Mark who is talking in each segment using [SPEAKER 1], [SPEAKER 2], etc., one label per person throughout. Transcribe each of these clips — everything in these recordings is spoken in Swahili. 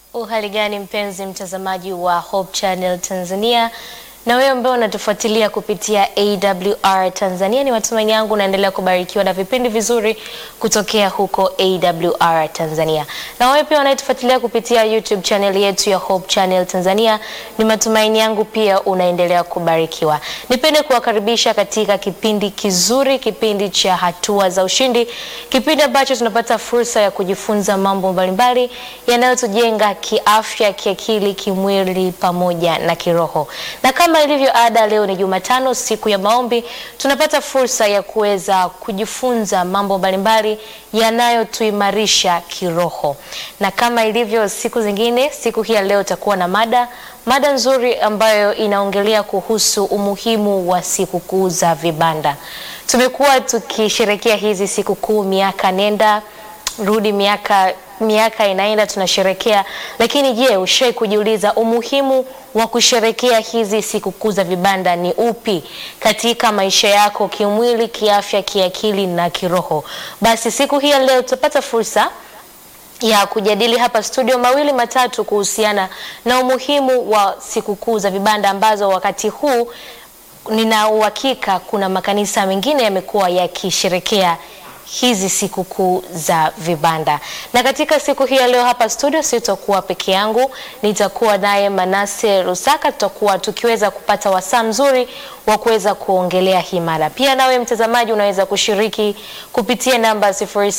[SPEAKER 1] Uhali gani mpenzi mtazamaji wa Hope Channel Tanzania na wewe ambaye unatufuatilia kupitia AWR Tanzania, ni matumaini yangu unaendelea kubarikiwa na vipindi vizuri kutokea huko AWR Tanzania. Na wewe pia unayetufuatilia kupitia YouTube channel yetu ya Hope Channel Tanzania, ni matumaini yangu pia unaendelea kubarikiwa. Nipende kuwakaribisha katika kipindi kizuri, kipindi cha hatua za ushindi, kipindi ambacho tunapata fursa ya kujifunza mambo mbalimbali yanayotujenga kiafya, kiakili, kimwili pamoja na kiroho. Na kama ilivyo ada, leo ni Jumatano, siku ya maombi, tunapata fursa ya kuweza kujifunza mambo mbalimbali yanayotuimarisha kiroho. Na kama ilivyo siku zingine, siku hii ya leo itakuwa na mada mada nzuri ambayo inaongelea kuhusu umuhimu wa sikukuu za vibanda. Tumekuwa tukisherekea hizi sikukuu miaka nenda rudi, miaka miaka inaenda tunasherekea, lakini je, ushai kujiuliza umuhimu wa kusherekea hizi sikukuu za vibanda ni upi katika maisha yako kimwili, kiafya, kiakili na kiroho? Basi siku hii ya leo tutapata fursa ya kujadili hapa studio mawili matatu kuhusiana na umuhimu wa sikukuu za vibanda ambazo wakati huu nina uhakika kuna makanisa mengine yamekuwa yakisherekea hizi sikukuu za vibanda. Na katika siku hii ya leo hapa studio sitakuwa peke yangu, nitakuwa naye Manase Rusaka. Tutakuwa tukiweza kupata wasaa mzuri wa kuweza kuongelea hii mada. Pia nawe mtazamaji unaweza kushiriki kupitia namba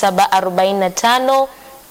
[SPEAKER 1] 0745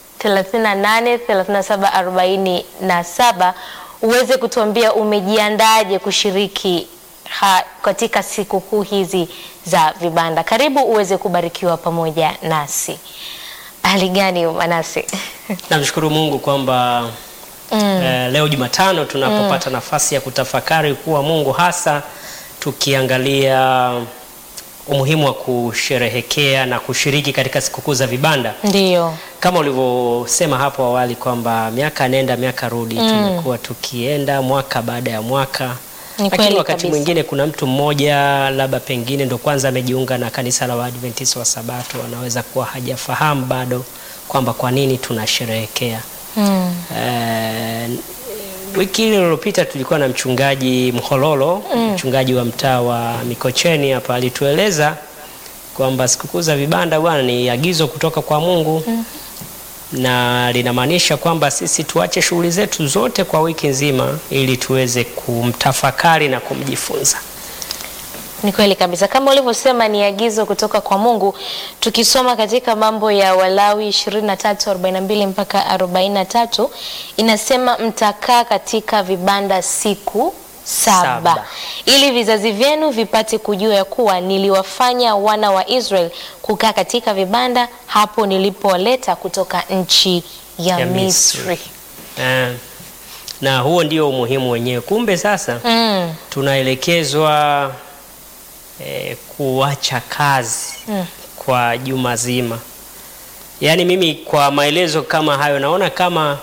[SPEAKER 1] 38 37 47 uweze kutuambia umejiandaje kushiriki ha, katika sikukuu hizi za vibanda. Karibu uweze kubarikiwa pamoja nasi. Hali gani Manase?
[SPEAKER 2] Namshukuru Mungu kwamba mm. eh, leo Jumatano tunapopata mm. nafasi ya kutafakari kuwa Mungu hasa tukiangalia umuhimu wa kusherehekea na kushiriki katika sikukuu za vibanda.
[SPEAKER 1] Ndiyo.
[SPEAKER 2] Kama ulivyosema hapo awali kwamba miaka nenda miaka rudi,
[SPEAKER 1] Mm.
[SPEAKER 2] tumekuwa tukienda mwaka baada ya mwaka
[SPEAKER 1] Ni
[SPEAKER 2] lakini
[SPEAKER 1] kweli
[SPEAKER 2] wakati
[SPEAKER 1] kabisa.
[SPEAKER 2] mwingine kuna mtu mmoja labda pengine ndo kwanza amejiunga na kanisa la Waadventista wa Sabato, anaweza kuwa hajafahamu bado kwamba kwa nini tunasherehekea.
[SPEAKER 1] Mm.
[SPEAKER 2] Eh, wiki ile iliyopita tulikuwa na mchungaji Mhololo, mchungaji wa mtaa wa Mikocheni hapa, alitueleza kwamba sikukuu za vibanda bwana ni agizo kutoka kwa Mungu na linamaanisha kwamba sisi tuache shughuli zetu zote kwa wiki nzima ili tuweze kumtafakari na kumjifunza.
[SPEAKER 1] Ni kweli kabisa kama ulivyosema, ni agizo kutoka kwa Mungu. Tukisoma katika mambo ya Walawi 23:42 mpaka 43 inasema mtakaa katika vibanda siku saba,
[SPEAKER 2] Saba.
[SPEAKER 1] ili vizazi vyenu vipate kujua ya kuwa niliwafanya wana wa Israeli kukaa katika vibanda hapo nilipowaleta kutoka nchi ya,
[SPEAKER 2] Ya
[SPEAKER 1] Misri.
[SPEAKER 2] Misri. Eh, na huo ndio umuhimu wenyewe. Kumbe sasa
[SPEAKER 1] Mm,
[SPEAKER 2] tunaelekezwa eh, kuacha kazi
[SPEAKER 1] Mm.
[SPEAKER 2] kwa juma zima. Yaani mimi kwa maelezo kama hayo naona kama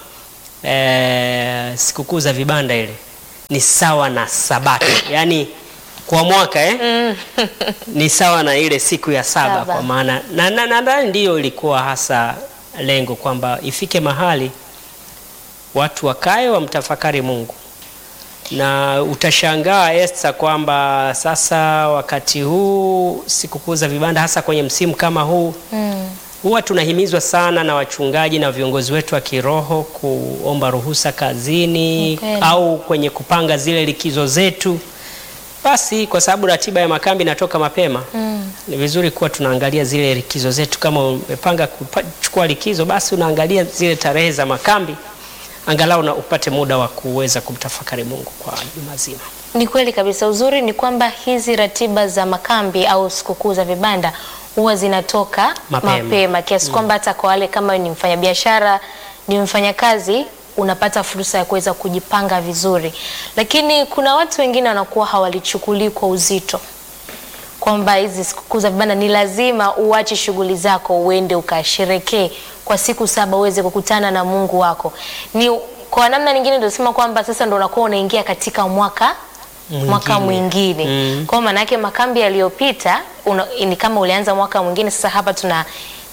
[SPEAKER 2] eh, sikukuu za vibanda ile ni sawa na sabato, yaani kwa mwaka eh? ni sawa na ile siku ya saba,
[SPEAKER 1] Saba.
[SPEAKER 2] kwa maana na na- nadhani ndiyo ilikuwa hasa lengo kwamba ifike mahali watu wakae wamtafakari Mungu na utashangaa Esther kwamba sasa wakati huu sikukuu za vibanda hasa kwenye msimu kama huu
[SPEAKER 1] mm,
[SPEAKER 2] huwa tunahimizwa sana na wachungaji na viongozi wetu wa kiroho kuomba ruhusa kazini
[SPEAKER 1] Kweli.
[SPEAKER 2] au kwenye kupanga zile likizo zetu. Basi kwa sababu ratiba ya makambi inatoka mapema
[SPEAKER 1] mm.
[SPEAKER 2] ni vizuri kuwa tunaangalia zile likizo zetu. Kama umepanga kuchukua likizo, basi unaangalia zile tarehe za makambi, angalau na upate muda wa kuweza kumtafakari Mungu kwa juma zima.
[SPEAKER 1] Ni kweli kabisa. Uzuri ni kwamba hizi ratiba za makambi au sikukuu za vibanda huwa zinatoka
[SPEAKER 2] Mapema.
[SPEAKER 1] mapema, kiasi kwamba hata kwa wale kama ni mfanyabiashara, ni mfanyakazi, unapata fursa ya kuweza kujipanga vizuri, lakini kuna watu wengine wanakuwa hawalichukulii kwa uzito kwamba hizi sikukuu za vibanda ni lazima uache shughuli zako uende ukasherekee kwa siku saba uweze kukutana na Mungu wako. Ni kwa namna nyingine ndio sema kwamba sasa ndo unakuwa unaingia katika mwaka mwaka mwingine.
[SPEAKER 2] Mm.
[SPEAKER 1] Kwa maana yake makambi yaliyopita una- ni kama ulianza mwaka mwingine, sasa hapa tuna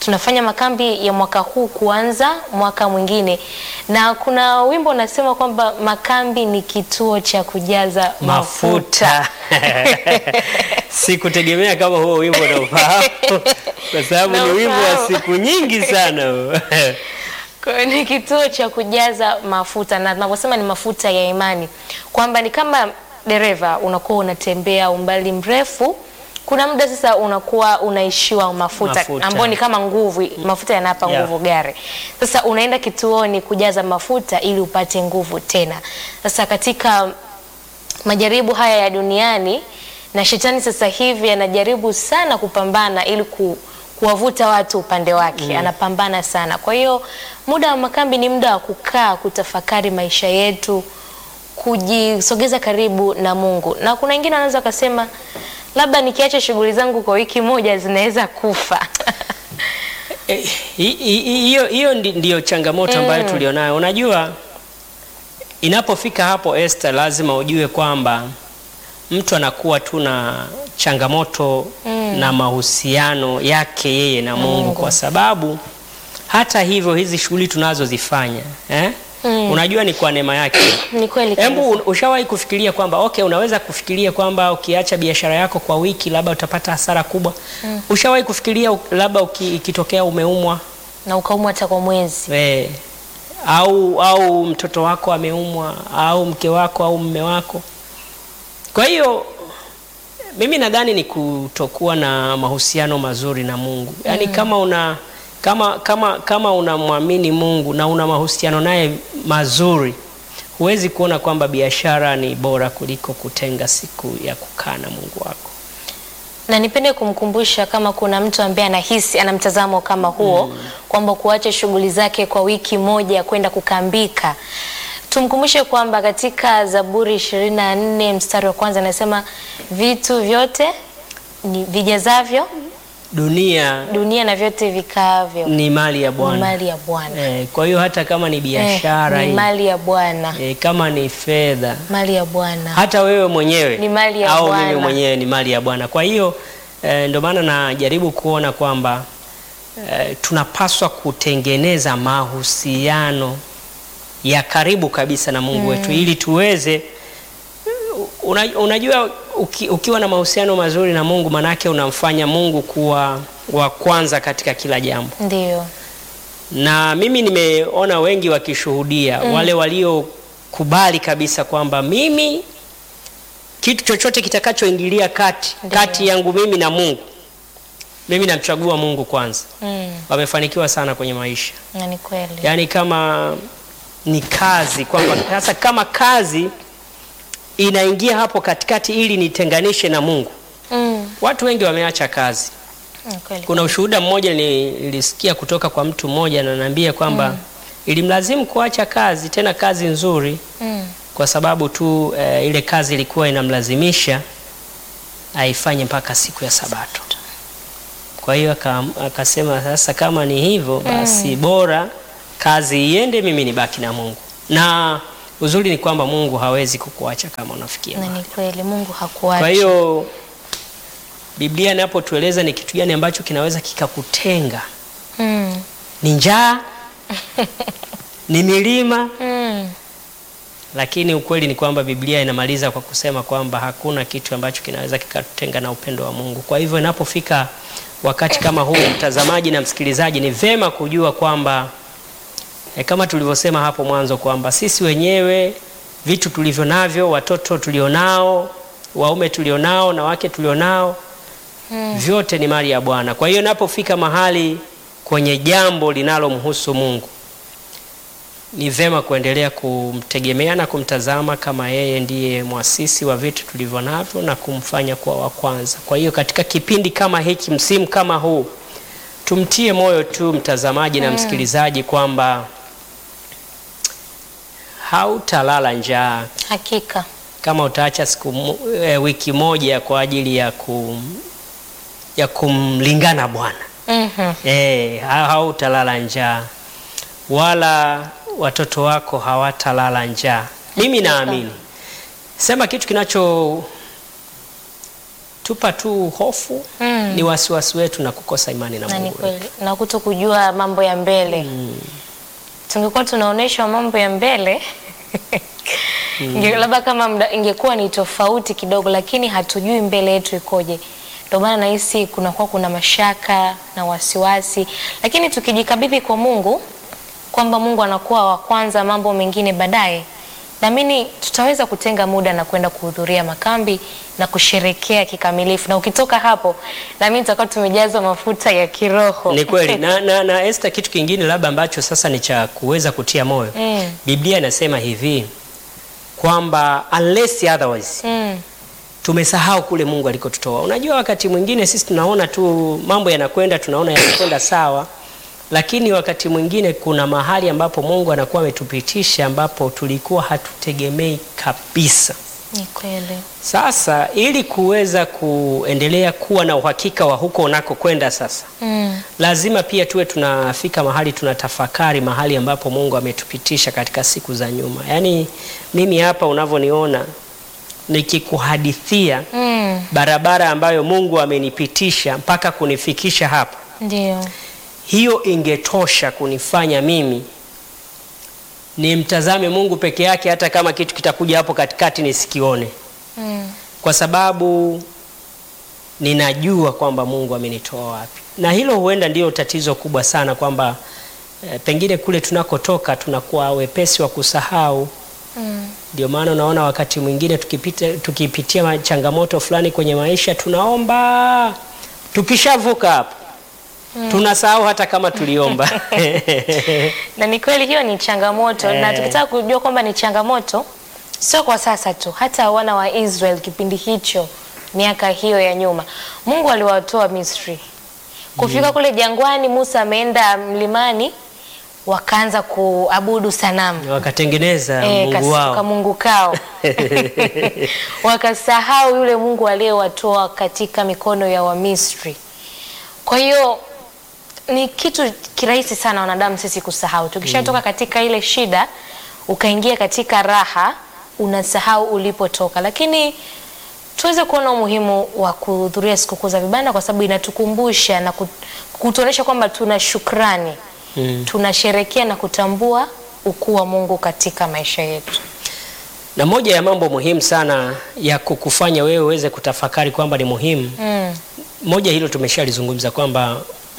[SPEAKER 1] tunafanya makambi ya mwaka huu kuanza mwaka mwingine, na kuna wimbo unasema kwamba makambi ni kituo cha kujaza mafuta.
[SPEAKER 2] mafuta sikutegemea kama huo wimbo naufahamu kwa sababu ni wimbo wa
[SPEAKER 1] Naufahamu.
[SPEAKER 2] siku nyingi sana
[SPEAKER 1] Kwa hiyo ni kituo cha kujaza mafuta, na tunaposema ni mafuta ya imani, kwamba ni kama dereva unakuwa unatembea umbali mrefu, kuna muda sasa unakuwa unaishiwa mafuta,
[SPEAKER 2] Mafuta.
[SPEAKER 1] ambayo ni kama nguvu, mafuta yanapa
[SPEAKER 2] Yeah.
[SPEAKER 1] nguvu gari. Sasa unaenda kituoni kujaza mafuta ili upate nguvu tena. Sasa katika majaribu haya ya duniani na shetani sasa hivi anajaribu sana kupambana ili ku, kuwavuta watu upande wake anapambana sana. Kwa hiyo muda wa makambi ni muda wa kukaa kutafakari maisha yetu, kujisogeza karibu na Mungu. Na kuna wengine wanaweza wakasema labda nikiacha shughuli zangu kwa wiki moja zinaweza kufa.
[SPEAKER 2] Eh, hi- hi- hi- hiyo hiyo ndi- ndiyo changamoto ambayo tulionayo. Unajua, inapofika hapo Esther, lazima ujue kwamba mtu anakuwa tu na changamoto na mahusiano yake yeye na Mungu, kwa sababu hata hivyo hizi shughuli tunazozifanya eh? Unajua ni kwa neema yake.
[SPEAKER 1] Ni kweli
[SPEAKER 2] Hebu
[SPEAKER 1] kabisa.
[SPEAKER 2] ushawahi kufikiria kwamba okay, unaweza kufikiria kwamba ukiacha biashara yako kwa wiki labda utapata hasara kubwa. Ushawahi kufikiria u- labda uki- ikitokea umeumwa
[SPEAKER 1] na ukaumwa hata kwa mwezi.
[SPEAKER 2] eh, au au mtoto wako ameumwa au mke wako au mume wako. Kwa hiyo mimi nadhani ni kutokuwa na mahusiano mazuri na Mungu. Yaani kama una kama kama kama unamwamini Mungu na una mahusiano naye mazuri, huwezi kuona kwamba biashara ni bora kuliko kutenga siku ya kukaa na Mungu wako.
[SPEAKER 1] na nipende kumkumbusha kama kuna mtu ambaye anahisi ana mtazamo kama huo kwamba kuacha shughuli zake kwa wiki moja kwenda kukambika, tumkumbushe kwamba katika Zaburi 24 mstari wa kwanza anasema vitu vyote ni vijazavyo
[SPEAKER 2] Dunia
[SPEAKER 1] dunia na vyote vikaavyo
[SPEAKER 2] ni mali ya
[SPEAKER 1] ni
[SPEAKER 2] Bwana.
[SPEAKER 1] mali ya Bwana.
[SPEAKER 2] Eh, kwa hiyo hata kama ni biashara
[SPEAKER 1] Eh, ni
[SPEAKER 2] hii,
[SPEAKER 1] mali ya Bwana,
[SPEAKER 2] eh, kama ni fedha
[SPEAKER 1] mali ya Bwana.
[SPEAKER 2] hata wewe mwenyewe
[SPEAKER 1] Ni mali ya
[SPEAKER 2] au
[SPEAKER 1] Bwana.
[SPEAKER 2] mimi mwenyewe ni mali ya Bwana. Kwa hiyo eh, ndio maana najaribu kuona kwamba eh, tunapaswa kutengeneza mahusiano ya karibu kabisa na Mungu wetu ili tuweze una, unajua uki, ukiwa na mahusiano mazuri na Mungu manake unamfanya Mungu kuwa wa kwanza katika kila jambo
[SPEAKER 1] Ndio.
[SPEAKER 2] na mimi nimeona wengi wakishuhudia wale waliokubali kabisa kwamba mimi kitu chochote kitakachoingilia kati
[SPEAKER 1] Ndiyo.
[SPEAKER 2] kati yangu mimi na Mungu, mimi namchagua Mungu kwanza.
[SPEAKER 1] Mm,
[SPEAKER 2] Wamefanikiwa sana kwenye maisha,
[SPEAKER 1] na ni kweli.
[SPEAKER 2] yaani kama ni kazi, kwamba sasa kama kazi inaingia hapo katikati ili nitenganishe na Mungu,
[SPEAKER 1] Mm,
[SPEAKER 2] watu wengi wameacha kazi.
[SPEAKER 1] ni kweli.
[SPEAKER 2] Kuna ushuhuda mmoja ni- nilisikia kutoka kwa mtu mmoja na ananiambia kwamba ilimlazimu kuacha kazi, tena kazi nzuri,
[SPEAKER 1] Mm,
[SPEAKER 2] kwa sababu tu eh, ile kazi ilikuwa inamlazimisha aifanye mpaka siku ya Sabato. Kwa hiyo aka- akasema sasa, kama ni hivyo basi bora kazi iende, mimi nibaki na Mungu. Na uzuri ni kwamba Mungu hawezi kukuacha kama unafikia
[SPEAKER 1] na
[SPEAKER 2] mahali.
[SPEAKER 1] ni kweli Mungu hakuacha.
[SPEAKER 2] Kwa hiyo Biblia inapotueleza ni kitu gani ambacho kinaweza kikakutenga,
[SPEAKER 1] Mm,
[SPEAKER 2] ni njaa, ni milima,
[SPEAKER 1] mm,
[SPEAKER 2] lakini ukweli ni kwamba Biblia inamaliza kwa kusema kwamba hakuna kitu ambacho kinaweza kikatutenga na upendo wa Mungu. Kwa hivyo inapofika wakati kama huu, mtazamaji na msikilizaji, ni vema kujua kwamba e, kama tulivyosema hapo mwanzo kwamba sisi wenyewe vitu tulivyo navyo, watoto tulionao, waume tulionao na wake tulionao, vyote ni mali ya Bwana. Kwa hiyo inapofika mahali kwenye jambo linalomhusu Mungu ni vema kuendelea kumtegemea na kumtazama kama yeye ndiye mwasisi wa vitu tulivyo navyo na kumfanya kuwa wa kwanza. Kwa hiyo katika kipindi kama hiki, msimu kama huu, tumtie moyo tu mtazamaji na msikilizaji kwamba hautalala njaa
[SPEAKER 1] hakika.
[SPEAKER 2] kama utaacha siku mo- e, wiki moja kwa ajili ya kum, ya kumlingana Bwana.
[SPEAKER 1] Mhm.
[SPEAKER 2] Eh, ha- hautalala njaa wala watoto wako hawatalala njaa. Mimi naamini, sema kitu kinacho tupa tu hofu
[SPEAKER 1] Mm.
[SPEAKER 2] ni wasiwasi wetu na kukosa imani na
[SPEAKER 1] na ni
[SPEAKER 2] Mungu.
[SPEAKER 1] kweli na kuto kujua mambo ya mbele tungekuwa tunaonyeshwa mambo ya mbele Inge- labda kama mda, ingekuwa ni tofauti kidogo lakini hatujui mbele yetu ikoje ndio maana nahisi kunakuwa kuna mashaka na wasiwasi lakini tukijikabidhi kwa mungu kwamba mungu anakuwa wa kwanza mambo mengine baadaye naamini tutaweza kutenga muda na kwenda kuhudhuria makambi na kusherekea kikamilifu na ukitoka hapo naamini tutakuwa tumejazwa mafuta ya kiroho
[SPEAKER 2] Ni kweli na, na, na Esther, kitu kingine labda ambacho sasa ni cha kuweza kutia moyo
[SPEAKER 1] Mm.
[SPEAKER 2] Biblia inasema hivi kwamba unless otherwise
[SPEAKER 1] mm.
[SPEAKER 2] tumesahau kule Mungu alikotutoa. Unajua, wakati mwingine sisi tunaona tu mambo yanakwenda, tunaona yanakwenda sawa, lakini wakati mwingine kuna mahali ambapo Mungu anakuwa ametupitisha ambapo tulikuwa hatutegemei kabisa.
[SPEAKER 1] ni kweli
[SPEAKER 2] Sasa ili kuweza kuendelea kuwa na uhakika wa huko unakokwenda sasa
[SPEAKER 1] mm.
[SPEAKER 2] lazima pia tuwe tunafika mahali tunatafakari mahali ambapo Mungu ametupitisha katika siku za nyuma. Yaani mimi hapa unavyoniona nikikuhadithia
[SPEAKER 1] Mm.
[SPEAKER 2] barabara ambayo Mungu amenipitisha mpaka kunifikisha hapa,
[SPEAKER 1] ndio
[SPEAKER 2] hiyo ingetosha kunifanya mimi nimtazame Mungu peke yake, hata kama kitu kitakuja hapo katikati nisikione,
[SPEAKER 1] mm.
[SPEAKER 2] kwa sababu ninajua kwamba Mungu amenitoa wapi, na hilo huenda ndio tatizo kubwa sana kwamba eh, pengine kule tunakotoka tunakuwa wepesi wa kusahau.
[SPEAKER 1] Mm.
[SPEAKER 2] Ndio maana unaona wakati mwingine tukipita, tukipitia ma- changamoto fulani kwenye maisha tunaomba, tukishavuka hapo tunasahau hata kama tuliomba.
[SPEAKER 1] na ni kweli hiyo ni changamoto na
[SPEAKER 2] Eh.
[SPEAKER 1] tukitaka kujua kwamba ni changamoto sio kwa sasa tu hata wana wa Israel kipindi hicho miaka hiyo ya nyuma Mungu aliwatoa Misri kufika kule jangwani Musa ameenda mlimani wakaanza kuabudu sanamu
[SPEAKER 2] Wakatengeneza
[SPEAKER 1] Eh,
[SPEAKER 2] Mungu
[SPEAKER 1] kas-
[SPEAKER 2] wao.
[SPEAKER 1] kamungu kao wakasahau yule Mungu aliyewatoa katika mikono ya Wamisri. Kwa hiyo ni kitu kirahisi sana wanadamu sisi kusahau. Tukishatoka katika ile shida ukaingia katika raha, unasahau ulipotoka, lakini tuweze kuona umuhimu wa kuhudhuria sikukuu za vibanda kwa sababu inatukumbusha na kut- kutuonyesha kwamba tuna shukrani
[SPEAKER 2] Mm.
[SPEAKER 1] tunasherekea na kutambua ukuu wa Mungu katika maisha yetu.
[SPEAKER 2] Na moja ya mambo muhimu sana ya kukufanya wewe uweze kutafakari kwamba ni muhimu
[SPEAKER 1] Mm.
[SPEAKER 2] moja hilo tumeshalizungumza kwamba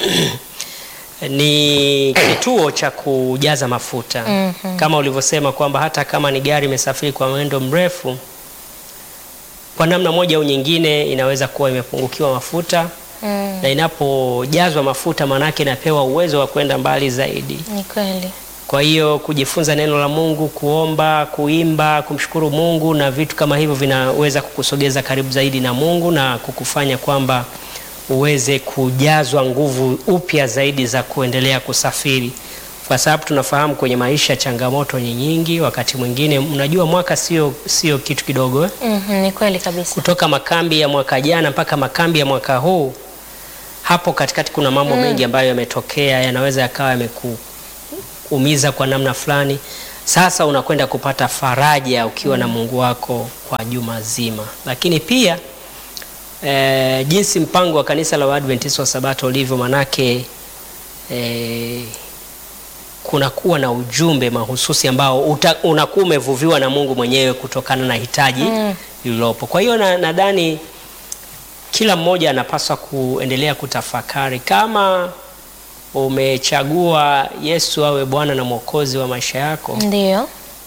[SPEAKER 2] ni kituo cha kujaza mafuta
[SPEAKER 1] Mhm.
[SPEAKER 2] kama ulivyosema kwamba hata kama ni gari imesafiri kwa mwendo mrefu, kwa namna moja au nyingine inaweza kuwa imepungukiwa mafuta
[SPEAKER 1] Mm.
[SPEAKER 2] na inapojazwa mafuta, maanake inapewa uwezo wa kwenda mbali zaidi.
[SPEAKER 1] Ni kweli.
[SPEAKER 2] Kwa hiyo kujifunza neno la Mungu, kuomba, kuimba, kumshukuru Mungu na vitu kama hivyo vinaweza kukusogeza karibu zaidi na Mungu na kukufanya kwamba uweze kujazwa nguvu upya zaidi za kuendelea kusafiri, kwa sababu tunafahamu kwenye maisha changamoto ni nyingi. Wakati mwingine, unajua mwaka sio sio kitu kidogo eh?
[SPEAKER 1] Mhm, ni kweli kabisa.
[SPEAKER 2] kutoka makambi ya mwaka jana mpaka makambi ya mwaka huu, hapo katikati kuna mambo mengi ambayo yametokea, yanaweza yakawa yamekuumiza kwa namna fulani. Sasa unakwenda kupata faraja ukiwa na Mungu wako kwa juma zima, lakini pia eh, jinsi mpango wa kanisa la Waadventista wa Sabato ulivyo, manake eh, kunakuwa na ujumbe mahususi ambao uta- unakuwa umevuviwa na Mungu mwenyewe kutokana na hitaji
[SPEAKER 1] Mm.
[SPEAKER 2] lililopo. Kwa hiyo na- nadhani kila mmoja anapaswa kuendelea kutafakari kama umechagua Yesu awe Bwana na Mwokozi wa maisha yako,
[SPEAKER 1] Ndio.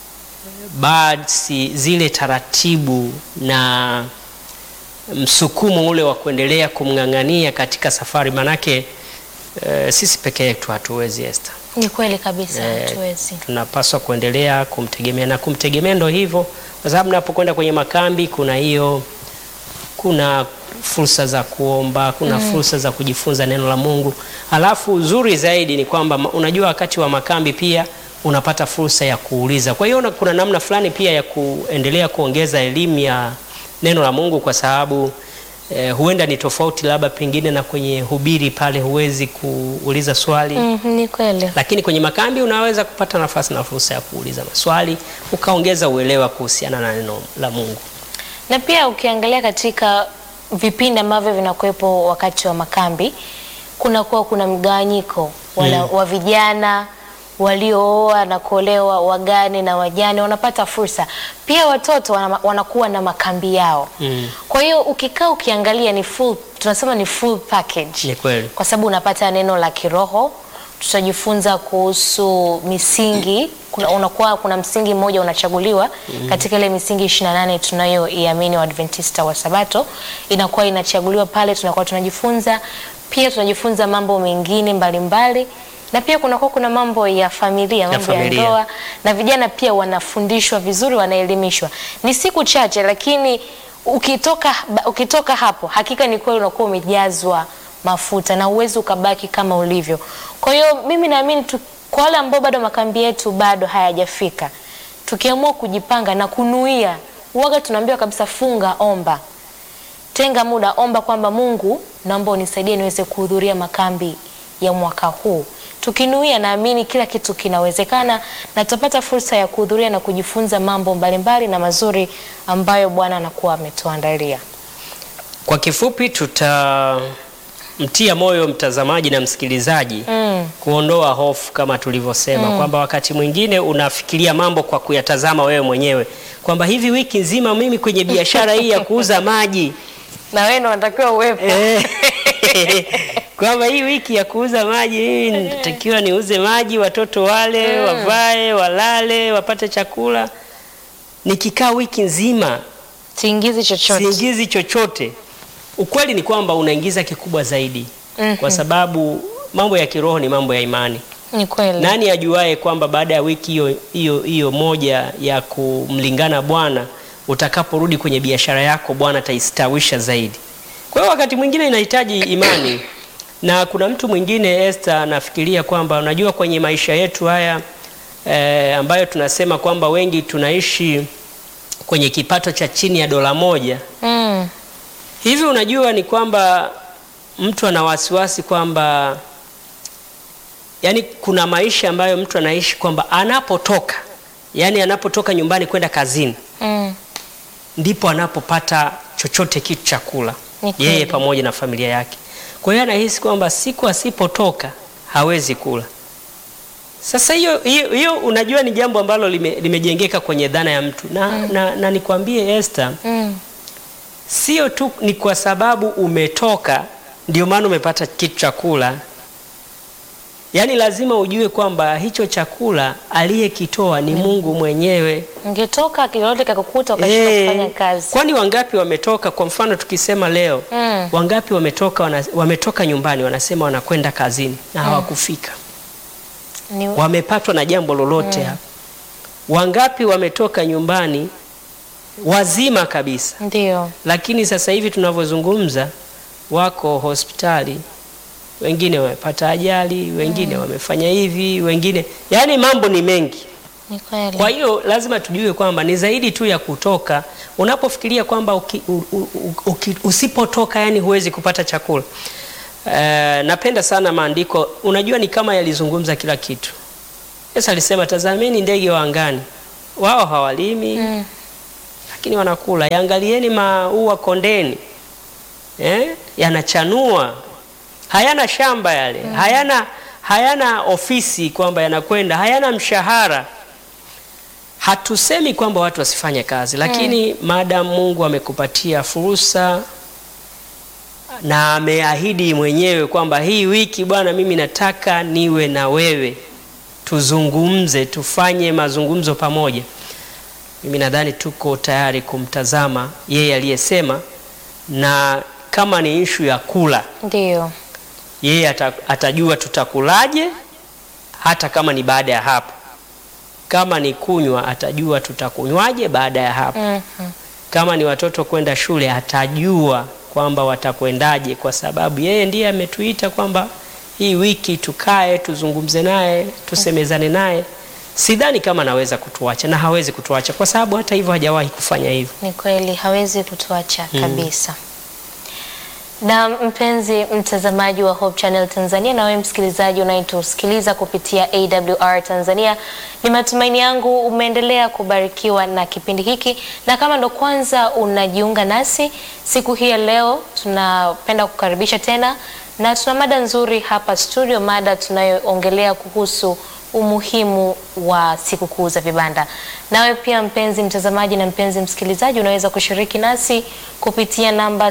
[SPEAKER 2] basi zile taratibu na msukumo ule wa kuendelea kumng'ang'ania katika safari, manake eh, sisi peke yetu hatuwezi Esther.
[SPEAKER 1] Ni kweli kabisa,
[SPEAKER 2] Eh,
[SPEAKER 1] hatuwezi.
[SPEAKER 2] tunapaswa kuendelea kumtegemea na kumtegemea, ndo hivyo, kwa sababu napokwenda kwenye makambi kuna hiyo, kuna fursa za kuomba, kuna fursa za kujifunza neno la Mungu. Alafu uzuri zaidi ni kwamba ma- unajua, wakati wa makambi pia unapata fursa ya kuuliza. Kwa hiyo una- kuna namna fulani pia ya kuendelea kuongeza elimu ya neno la Mungu, kwa sababu eh, huenda ni tofauti labda pengine na kwenye hubiri pale huwezi kuuliza swali
[SPEAKER 1] Mhm, ni kweli.
[SPEAKER 2] lakini kwenye makambi unaweza kupata nafasi na fursa ya kuuliza maswali ukaongeza uelewa kuhusiana na neno la Mungu.
[SPEAKER 1] Na pia ukiangalia katika vipindi ambavyo vinakuwepo wakati wa makambi kunakuwa kuna mgawanyiko wala- wa vijana waliooa na kuolewa, wagane na wajane wanapata fursa. Pia watoto wana, wanakuwa na makambi yao.
[SPEAKER 2] Mm.
[SPEAKER 1] Kwa hiyo ukikaa ukiangalia ni full, tunasema ni full package
[SPEAKER 2] Ni kweli.
[SPEAKER 1] kwa sababu unapata neno la kiroho, tutajifunza kuhusu misingi. Kuna, unakuwa kuna msingi mmoja unachaguliwa katika ile misingi 28 tunayoiamini Waadventista wa Sabato, inakuwa inachaguliwa pale, tunakuwa tunajifunza pia, tunajifunza mambo mengine mbalimbali na pia kunakuwa kuna mambo ya familia, mambo ya
[SPEAKER 2] familia.
[SPEAKER 1] ndoa na vijana pia wanafundishwa vizuri, wanaelimishwa. Ni siku chache, lakini ukitoka, ukitoka hapo hakika ni kweli unakuwa umejazwa mafuta na uwezi ukabaki kama ulivyo. Kwa hiyo mimi naamini tu, kwa wale ambao bado makambi yetu bado hayajafika, tukiamua kujipanga na kunuia, uwaga tunaambiwa kabisa, funga, omba, tenga muda, omba kwamba Mungu, naomba unisaidie niweze kuhudhuria makambi ya mwaka huu. Tukinuia, naamini kila kitu kinawezekana na tutapata fursa ya kuhudhuria na kujifunza mambo mbalimbali na mazuri ambayo Bwana anakuwa ametuandalia.
[SPEAKER 2] Kwa kifupi tutamtia moyo mtazamaji na msikilizaji
[SPEAKER 1] Mm.
[SPEAKER 2] kuondoa hofu kama tulivyosema kwamba wakati mwingine unafikiria mambo kwa kuyatazama wewe mwenyewe kwamba hivi wiki nzima mimi kwenye biashara hii ya kuuza maji
[SPEAKER 1] Na wewe ndio unatakiwa uwepo.
[SPEAKER 2] Eh, kwamba hii wiki ya kuuza maji mimi natakiwa niuze maji, watoto wale wavae, walale, wapate chakula. Nikikaa wiki nzima
[SPEAKER 1] Siingizi chochote.
[SPEAKER 2] siingizi chochote. Ukweli ni kwamba unaingiza kikubwa zaidi,
[SPEAKER 1] Mhm.
[SPEAKER 2] kwa sababu mambo ya kiroho ni mambo ya imani.
[SPEAKER 1] Ni kweli.
[SPEAKER 2] Nani ajuae kwamba baada ya wiki hiyo hiyo hiyo moja ya kumlingana Bwana, utakaporudi kwenye biashara yako Bwana ataistawisha zaidi. Kwa hiyo wakati mwingine inahitaji imani, na kuna mtu mwingine Esther anafikiria kwamba unajua, kwenye maisha yetu haya eh, ambayo tunasema kwamba wengi tunaishi kwenye kipato cha chini ya dola moja
[SPEAKER 1] Mm.
[SPEAKER 2] hivi, unajua ni kwamba mtu ana wasiwasi kwamba yani kuna maisha ambayo mtu anaishi kwamba anapotoka yani anapotoka nyumbani kwenda kazini
[SPEAKER 1] Mm.
[SPEAKER 2] ndipo anapopata chochote kitu cha kula
[SPEAKER 1] Ni kweli.
[SPEAKER 2] yeye pamoja na familia yake. Kwa hiyo anahisi kwamba siku asipotoka hawezi kula. Sasa hiyo hiyo hiyo unajua ni jambo ambalo lime, limejengeka kwenye dhana ya mtu na, na, na nikwambie Esther,
[SPEAKER 1] Mm.
[SPEAKER 2] sio tu ni kwa sababu umetoka ndio maana umepata kitu cha kula. Yaani lazima ujue kwamba hicho chakula aliyekitoa ni Mungu mwenyewe.
[SPEAKER 1] Ungetoka kilolote kakukuta ukashindwa
[SPEAKER 2] Eh,
[SPEAKER 1] kufanya kazi.
[SPEAKER 2] Kwani wangapi wametoka? Kwa mfano tukisema leo
[SPEAKER 1] Mm.
[SPEAKER 2] wangapi wametoka wana, wametoka nyumbani wanasema wanakwenda kazini na hawakufika,
[SPEAKER 1] Ni
[SPEAKER 2] wamepatwa na jambo lolote hapa. Wangapi wametoka nyumbani wazima kabisa,
[SPEAKER 1] ndio.
[SPEAKER 2] lakini sasa hivi tunavyozungumza wako hospitali, wengine wamepata ajali, wengine wamefanya hivi, wengine yaani mambo ni mengi.
[SPEAKER 1] Ni kweli.
[SPEAKER 2] Kwa hiyo lazima tujue kwamba ni zaidi tu ya kutoka. Unapofikiria kwamba uki, u, u, uki, usipotoka yani huwezi kupata chakula. Eh, napenda sana maandiko, unajua ni kama yalizungumza kila kitu. Yesu alisema tazameni ndege wa angani, wao hawalimi
[SPEAKER 1] Mm.
[SPEAKER 2] lakini wanakula. Yaangalieni maua kondeni, eh, yanachanua, hayana shamba yale, hayana hayana ofisi kwamba yanakwenda, hayana mshahara. Hatusemi kwamba watu wasifanye kazi, lakini maadamu Mungu amekupatia fursa na ameahidi mwenyewe kwamba hii wiki Bwana, mimi nataka niwe na wewe, tuzungumze, tufanye mazungumzo pamoja. Mimi nadhani tuko tayari kumtazama yeye aliyesema, na kama ni ishu ya kula,
[SPEAKER 1] Ndio.
[SPEAKER 2] yeye ata, atajua tutakulaje, hata kama ni baada ya hapo. Kama ni kunywa, atajua tutakunywaje baada ya hapo.
[SPEAKER 1] Mhm.
[SPEAKER 2] Kama ni watoto kwenda shule, atajua kwamba watakwendaje, kwa sababu yeye ndiye ametuita kwamba hii wiki tukae, tuzungumze naye, tusemezane naye. Sidhani kama anaweza kutuacha na hawezi kutuacha, kwa sababu hata hivyo hajawahi kufanya hivyo.
[SPEAKER 1] Ni kweli hawezi kutuacha kabisa. Na mpenzi mtazamaji wa Hope Channel Tanzania, na wewe msikilizaji unayetusikiliza kupitia AWR Tanzania, ni matumaini yangu umeendelea kubarikiwa na kipindi hiki, na kama ndo kwanza unajiunga nasi siku hii ya leo, tunapenda kukaribisha tena, na tuna mada nzuri hapa studio, mada tunayoongelea kuhusu umuhimu wa sikukuu za vibanda. Nawe pia mpenzi mtazamaji na mpenzi msikilizaji, unaweza kushiriki nasi kupitia namba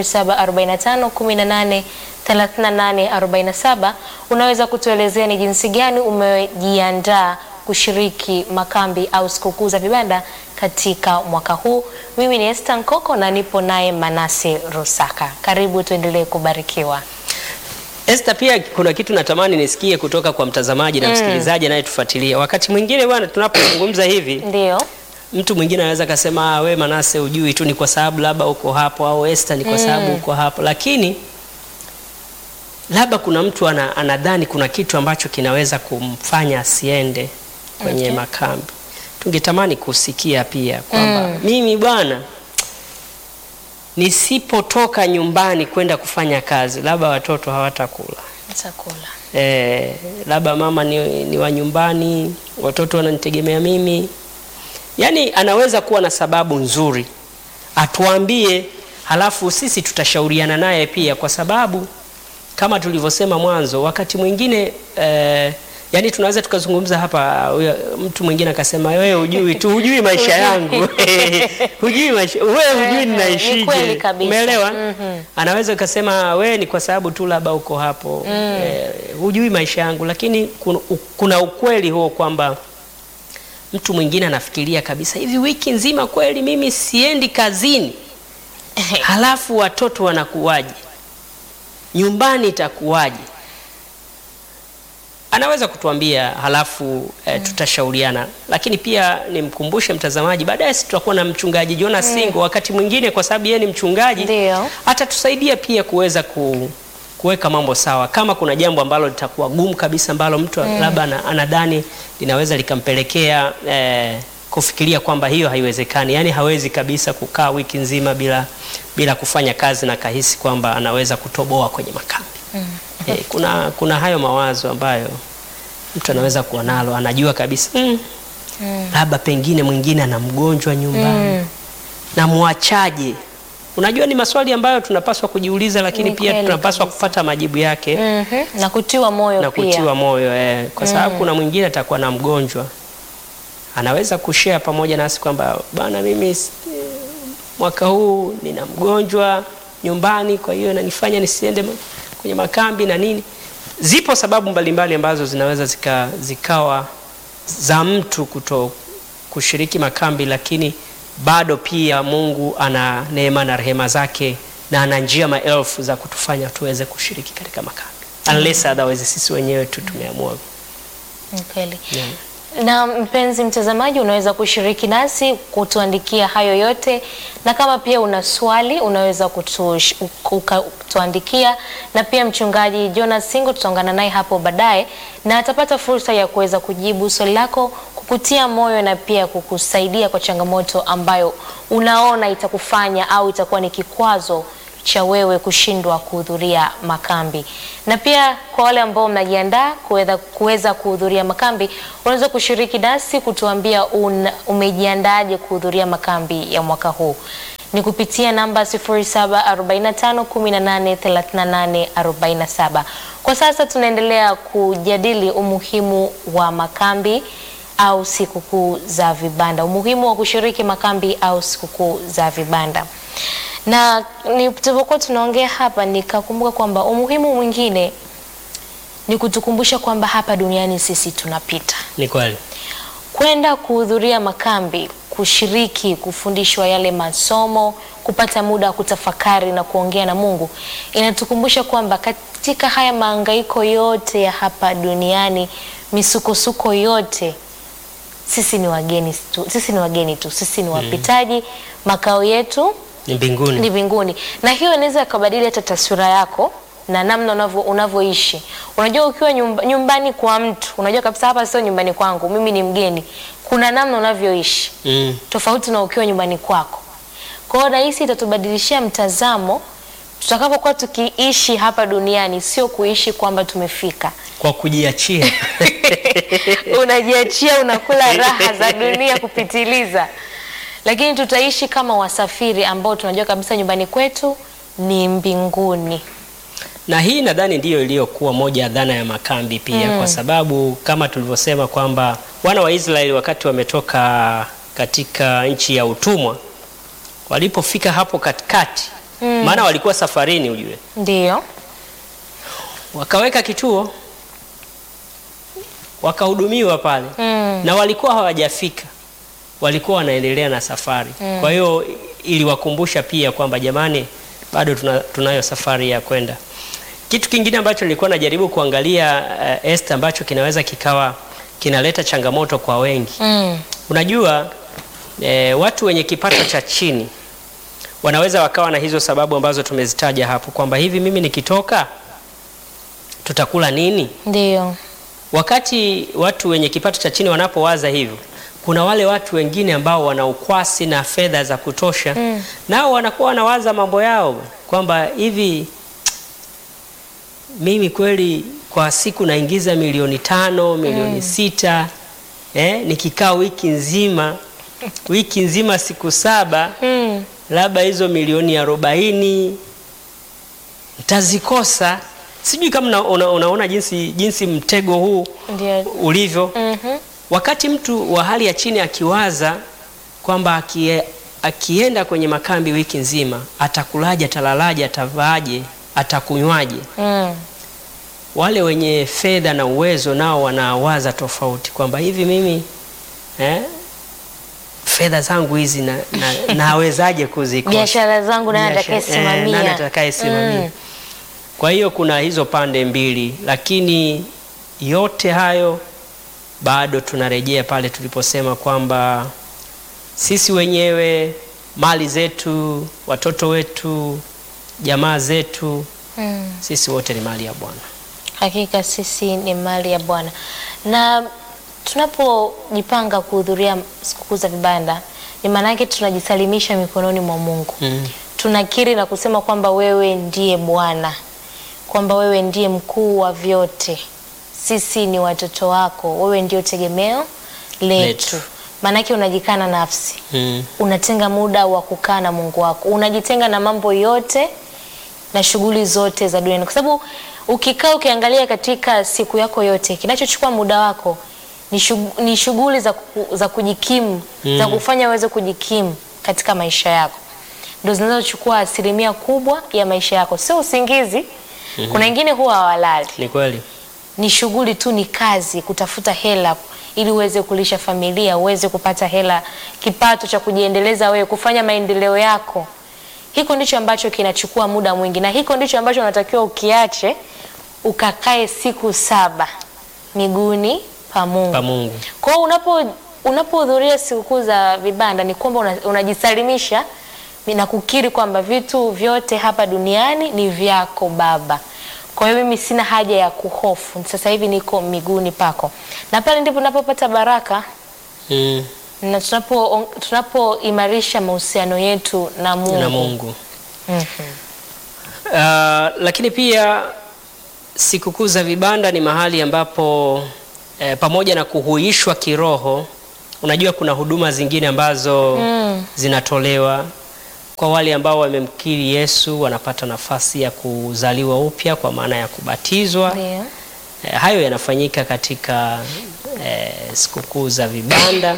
[SPEAKER 1] 0745183847. Unaweza kutuelezea ni jinsi gani umejiandaa kushiriki makambi au sikukuu za vibanda katika mwaka huu. Mimi ni Esther Nkoko na nipo naye Manase Rusaka. Karibu tuendelee kubarikiwa.
[SPEAKER 2] Esther, pia kuna kitu natamani nisikie kutoka kwa mtazamaji na msikilizaji anayetufuatilia. Wakati mwingine bwana, tunapozungumza hivi,
[SPEAKER 1] Ndio.
[SPEAKER 2] mtu mwingine anaweza kasema "Ah, we Manase ujui tu ni kwa sababu labda uko hapo, au Esther ni kwa sababu uko hapo, lakini labda kuna mtu ana, anadhani kuna kitu ambacho kinaweza kumfanya asiende kwenye
[SPEAKER 1] Okay.
[SPEAKER 2] makambi. Tungetamani kusikia pia kwamba mimi bwana nisipotoka nyumbani kwenda kufanya kazi, labda watoto hawatakula
[SPEAKER 1] Chakula.
[SPEAKER 2] eh, labda mama ni, ni wa nyumbani, watoto wananitegemea mimi. Yaani anaweza kuwa na sababu nzuri atuambie, halafu sisi tutashauriana naye pia, kwa sababu kama tulivyosema mwanzo, wakati mwingine eh, yani tunaweza tukazungumza hapa, huyo mtu mwingine akasema wewe hujui tu, hujui maisha yangu hujui maisha, wewe hujui
[SPEAKER 1] Ni
[SPEAKER 2] ninaishije.
[SPEAKER 1] kweli kabisa.
[SPEAKER 2] Umeelewa? Anaweza ukasema wewe ni kwa sababu tu labda uko hapo eh, hujui maisha yangu, lakini kuna, kuna ukweli huo kwamba mtu mwingine anafikiria kabisa hivi, wiki nzima kweli mimi siendi kazini, halafu watoto wanakuwaje? Nyumbani itakuwaje? Anaweza kutuambia halafu eh, tutashauriana, lakini pia nimkumbushe mtazamaji, baadaye sisi tutakuwa na mchungaji Jonas Singo. Wakati mwingine kwa sababu yeye ni mchungaji
[SPEAKER 1] Ndio.
[SPEAKER 2] atatusaidia pia kuweza ku, kuweka mambo sawa, kama kuna jambo ambalo litakuwa gumu kabisa ambalo mtu labda ana- anadhani linaweza likampelekea eh, kufikiria kwamba hiyo haiwezekani, yaani hawezi kabisa kukaa wiki nzima bila, bila kufanya kazi na kahisi kwamba anaweza kutoboa kwenye makambi. Eh, kuna, kuna hayo mawazo ambayo mtu anaweza kuwa nalo, anajua kabisa mm, labda pengine mwingine ana mgonjwa nyumbani na mwachaje? Unajua, ni maswali ambayo tunapaswa kujiuliza, lakini
[SPEAKER 1] Ni
[SPEAKER 2] pia
[SPEAKER 1] kweli
[SPEAKER 2] tunapaswa kupata majibu yake
[SPEAKER 1] Mhm. Na kutiwa moyo
[SPEAKER 2] na
[SPEAKER 1] pia.
[SPEAKER 2] kutiwa moyo eh, kwa sababu kuna mwingine atakuwa na mgonjwa, anaweza kushare pamoja nasi kwamba bana, mimi s- mwaka huu nina mgonjwa nyumbani, kwa hiyo inanifanya nisiende ma- kwenye makambi na nini. Zipo sababu mbalimbali ambazo zinaweza zika, zikawa za mtu kuto kushiriki makambi, lakini bado pia Mungu ana neema na rehema zake na ana njia maelfu za kutufanya tuweze kushiriki katika makambi unless otherwise sisi wenyewe tu tumeamua.
[SPEAKER 1] Ni kweli.
[SPEAKER 2] Yeah.
[SPEAKER 1] Na mpenzi mtazamaji, unaweza kushiriki nasi kutuandikia hayo yote, na kama pia una swali unaweza kutush- uka- kutuandikia, na pia mchungaji Jonas Singo tutaungana naye hapo baadaye, na atapata fursa ya kuweza kujibu swali lako, kukutia moyo na pia kukusaidia kwa changamoto ambayo unaona itakufanya au itakuwa ni kikwazo cha wewe kushindwa kuhudhuria makambi. Na pia kwa wale ambao mnajiandaa kuweza kuweza kuhudhuria makambi, unaweza kushiriki nasi kutuambia una, umejiandaaje kuhudhuria makambi ya mwaka huu. Ni kupitia namba 0745183847. Kwa sasa tunaendelea kujadili umuhimu wa makambi au sikukuu za vibanda, umuhimu wa kushiriki makambi au sikukuu za vibanda na nilipokuwa tunaongea hapa nikakumbuka kwamba umuhimu mwingine ni kutukumbusha kwamba hapa duniani sisi tunapita.
[SPEAKER 2] Ni kweli.
[SPEAKER 1] Kwenda kuhudhuria makambi, kushiriki, kufundishwa yale masomo, kupata muda wa kutafakari na kuongea na Mungu, inatukumbusha kwamba katika haya mahangaiko yote ya hapa duniani, misukosuko yote, sisi ni wageni tu, sisi ni wageni tu, sisi ni wapitaji. Makao yetu
[SPEAKER 2] Ni mbinguni.
[SPEAKER 1] ni mbinguni, na hiyo inaweza ikabadili hata taswira yako na namna unavyo unavyoishi. Unajua, ukiwa nyumba, nyumbani kwa mtu, unajua kabisa hapa sio nyumbani kwangu, mimi ni mgeni. Kuna namna unavyoishi
[SPEAKER 2] Mm.
[SPEAKER 1] tofauti na ukiwa nyumbani kwako. Kwa hiyo nahisi itatubadilishia mtazamo tutakapokuwa tukiishi hapa duniani, sio kuishi kwamba tumefika
[SPEAKER 2] Kwa kujiachia.
[SPEAKER 1] unajiachia unakula raha za dunia kupitiliza, lakini tutaishi kama wasafiri ambao tunajua kabisa nyumbani kwetu ni mbinguni.
[SPEAKER 2] Na hii nadhani ndiyo iliyokuwa moja ya dhana ya makambi pia kwa sababu kama tulivyosema kwamba wana wa Israeli wakati wametoka katika nchi ya utumwa walipofika hapo katikati, maana walikuwa safarini ujue,
[SPEAKER 1] Ndiyo,
[SPEAKER 2] wakaweka kituo wakahudumiwa pale
[SPEAKER 1] Mm.
[SPEAKER 2] na walikuwa hawajafika, walikuwa wanaendelea na safari. Kwa hiyo iliwakumbusha pia kwamba jamani, bado tuna, tunayo safari ya kwenda. Kitu kingine ambacho nilikuwa najaribu kuangalia uh, Esther, ambacho kinaweza kikawa kinaleta changamoto kwa wengi
[SPEAKER 1] mm.
[SPEAKER 2] Unajua eh, watu wenye kipato cha chini wanaweza wakawa na hizo sababu ambazo tumezitaja hapo kwamba hivi mimi nikitoka tutakula nini?
[SPEAKER 1] Ndiyo,
[SPEAKER 2] Wakati watu wenye kipato cha chini wanapowaza hivyo, kuna wale watu wengine ambao wana ukwasi na fedha za kutosha
[SPEAKER 1] Mm.
[SPEAKER 2] nao wanakuwa wanawaza mambo yao kwamba hivi mimi kweli kwa siku naingiza milioni tano milioni sita eh, nikikaa wiki nzima wiki nzima siku saba
[SPEAKER 1] mm.
[SPEAKER 2] labda hizo milioni arobaini ntazikosa. Sijui kama una, una, unaona jinsi, jinsi mtego huu
[SPEAKER 1] Ndiyo.
[SPEAKER 2] ulivyo.
[SPEAKER 1] Mhm.
[SPEAKER 2] Wakati mtu wa hali ya chini akiwaza kwamba akie, akienda kwenye makambi wiki nzima atakulaje, atalalaje, atavaaje, atakunywaje,
[SPEAKER 1] Mm.
[SPEAKER 2] wale wenye fedha na uwezo nao wanawaza tofauti kwamba hivi mimi eh, fedha zangu hizi na, na, nawezaje kuzikosa
[SPEAKER 1] Biashara zangu nani
[SPEAKER 2] Biashara-
[SPEAKER 1] atakayesimamia?
[SPEAKER 2] eh, nani atakayesimamia?
[SPEAKER 1] Mm.
[SPEAKER 2] Kwa hiyo kuna hizo pande mbili, lakini yote hayo bado tunarejea pale tuliposema kwamba sisi wenyewe, mali zetu, watoto wetu, jamaa zetu,
[SPEAKER 1] Mm.
[SPEAKER 2] sisi wote ni mali ya Bwana.
[SPEAKER 1] Hakika sisi ni mali ya Bwana, na tunapojipanga kuhudhuria sikukuu za vibanda, ni maana yake tunajisalimisha mikononi mwa Mungu.
[SPEAKER 2] Mm.
[SPEAKER 1] Tunakiri na kusema kwamba wewe ndiye Bwana, kwamba wewe ndiye mkuu wa vyote, sisi ni watoto wako, wewe ndio tegemeo letu.
[SPEAKER 2] Letu.
[SPEAKER 1] Maanake unajikana nafsi,
[SPEAKER 2] Mm.
[SPEAKER 1] unatenga muda wa kukaa na Mungu wako, unajitenga na mambo yote na shughuli zote za duniani, kwa sababu ukikaa ukiangalia katika siku yako yote, kinachochukua muda wako ni shug- ni shughuli za, ku, za kujikimu za kufanya uweze kujikimu katika maisha yako, ndio zinazochukua asilimia kubwa ya maisha yako, sio usingizi. Kuna wengine huwa hawalali,
[SPEAKER 2] Ni kweli.
[SPEAKER 1] ni shughuli tu, ni kazi, kutafuta hela ili uweze kulisha familia, uweze kupata hela, kipato cha kujiendeleza wewe, kufanya maendeleo yako. Hiko ndicho ambacho kinachukua muda mwingi, na hiko ndicho ambacho unatakiwa ukiache, ukakae siku saba miguuni pa Mungu.
[SPEAKER 2] Pa Mungu.
[SPEAKER 1] Kwa hiyo unapo unapohudhuria sikukuu za vibanda ni kwamba una- unajisalimisha na kukiri kwamba vitu vyote hapa duniani ni vyako Baba. Kwa hiyo mimi sina haja ya kuhofu, sasa hivi niko miguuni pako, na pale ndipo tunapopata baraka
[SPEAKER 2] Mm.
[SPEAKER 1] na tunapo tunapoimarisha mahusiano yetu na Mungu.
[SPEAKER 2] Na Mungu.
[SPEAKER 1] Mhm.
[SPEAKER 2] Uh, lakini pia sikukuu za vibanda ni mahali ambapo eh, pamoja na kuhuishwa kiroho, unajua kuna huduma zingine ambazo
[SPEAKER 1] Mm.
[SPEAKER 2] zinatolewa kwa wale ambao wamemkiri Yesu, wanapata nafasi ya kuzaliwa upya kwa maana ya kubatizwa.
[SPEAKER 1] Ndio.
[SPEAKER 2] Eh, hayo yanafanyika katika eh, sikukuu za vibanda.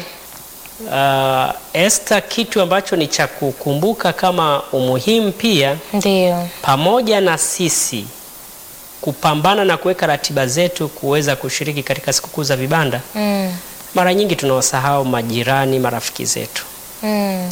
[SPEAKER 2] Uh, Esther, kitu ambacho ni cha kukumbuka kama umuhimu pia
[SPEAKER 1] Ndio.
[SPEAKER 2] pamoja na sisi kupambana na kuweka ratiba zetu kuweza kushiriki katika sikukuu za vibanda,
[SPEAKER 1] Mm.
[SPEAKER 2] mara nyingi tunawasahau majirani, marafiki zetu.
[SPEAKER 1] Mm.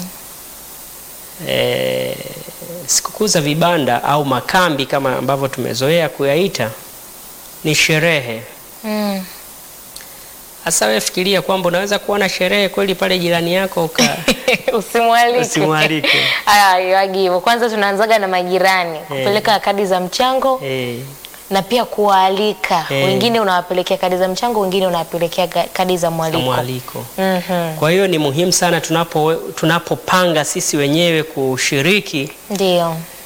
[SPEAKER 2] E, sikukuu za vibanda au makambi kama ambavyo tumezoea kuyaita ni sherehe.
[SPEAKER 1] Mm.
[SPEAKER 2] Hasa wewe fikiria kwamba unaweza kuwa na sherehe kweli pale jirani yako uka
[SPEAKER 1] Usimwalike.
[SPEAKER 2] Usimwalike.
[SPEAKER 1] Ah, iwagi hivyo. Kwanza tunaanzaga na majirani kupeleka kadi za mchango
[SPEAKER 2] eh,
[SPEAKER 1] na pia kuwaalika
[SPEAKER 2] Eh.
[SPEAKER 1] wengine, unawapelekea kadi za mchango, wengine unawapelekea ga- kadi za
[SPEAKER 2] na
[SPEAKER 1] mwaliko.
[SPEAKER 2] mwaliko.
[SPEAKER 1] Mhm.
[SPEAKER 2] Kwa hiyo ni muhimu sana tunapo tunapopanga sisi wenyewe kushiriki
[SPEAKER 1] Ndio.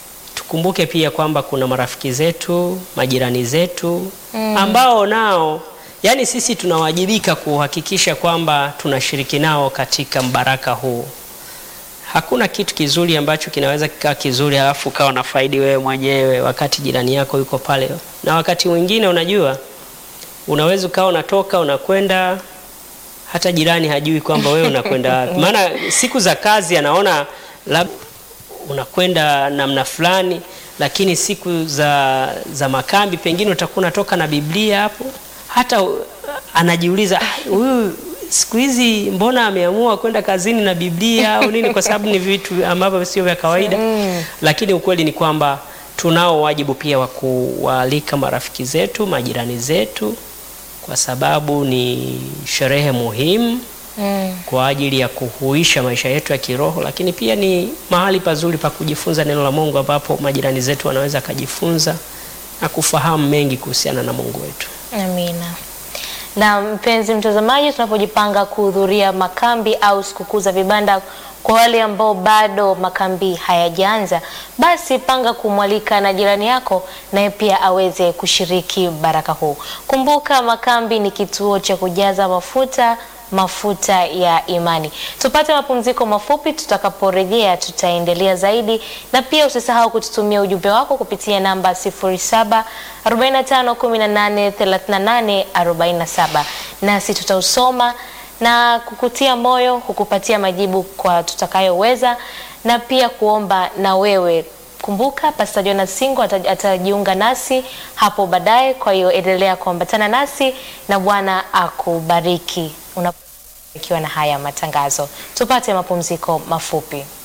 [SPEAKER 2] tukumbuke pia kwamba kuna marafiki zetu, majirani zetu ambao nao yani sisi tunawajibika kuhakikisha kwamba tunashiriki nao katika mbaraka huu. Hakuna kitu kizuri ambacho kinaweza kikaa kizuri halafu ukawa na faidi wewe mwenyewe wakati jirani yako yuko pale. Na wakati mwingine unajua, unaweza ukawa unatoka unakwenda, hata jirani hajui kwamba wewe unakwenda wapi. Maana siku za kazi anaona labda unakwenda namna fulani, lakini siku za, za makambi pengine utakuwa unatoka na Biblia hapo, hata uh, anajiuliza "Ah, huyu siku hizi mbona ameamua kwenda kazini na Biblia au nini? Kwa sababu ni vitu ambavyo sio vya kawaida, lakini ukweli ni kwamba tunao wajibu pia wa kuwaalika marafiki zetu, majirani zetu, kwa sababu ni sherehe muhimu
[SPEAKER 1] Mm.
[SPEAKER 2] kwa ajili ya kuhuisha maisha yetu ya kiroho, lakini pia ni mahali pazuri pa kujifunza neno la Mungu, ambapo majirani zetu wanaweza kujifunza na kufahamu mengi kuhusiana na Mungu wetu.
[SPEAKER 1] Amina. Na mpenzi mtazamaji, tunapojipanga kuhudhuria makambi au sikukuu za vibanda, kwa wale ambao bado makambi hayajaanza, basi panga kumwalika na jirani yako naye pia aweze kushiriki baraka huu. Kumbuka, makambi ni kituo cha kujaza mafuta mafuta ya imani. Tupate mapumziko mafupi, tutakaporejea tutaendelea zaidi, na pia usisahau kututumia ujumbe wako kupitia namba 07 45 18 38 47, nasi tutausoma na kukutia moyo, kukupatia majibu kwa tutakayoweza, na pia kuomba na wewe Kumbuka Pastor Jonas Singo ata- atajiunga nasi hapo baadaye. Kwa hiyo endelea kuambatana nasi na Bwana akubariki unapobarikiwa na haya matangazo. Tupate mapumziko mafupi.